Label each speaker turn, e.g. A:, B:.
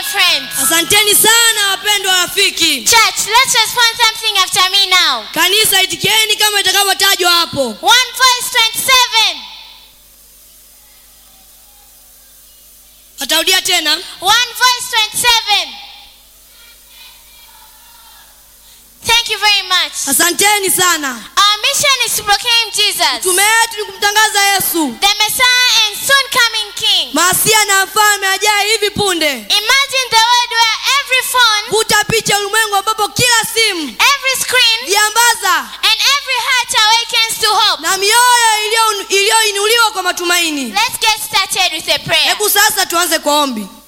A: friends.
B: asanteni sana wapendwa rafiki
A: Church, let's respond something after me now.
B: kanisa itikieni kama itakavyotajwa hapo
A: One voice 27.
B: atarudia tena
A: One voice 27. Thank you very much.
B: asanteni sana
A: Our mission is to proclaim Jesus,
B: tume yetu ni kumtangaza yesu
A: the Messiah and soon coming King.
B: masia na mfalme ajaye hivi punde
A: Imagine the world where every phone,
B: vuta picha ulimwengu ambapo kila simu
A: every screen,
B: viambaza
A: and every heart awakens to hope.
B: na mioyo iliyo- iliyoinuliwa kwa matumaini
A: Let's get started with a prayer.
B: hebu sasa tuanze kwa ombi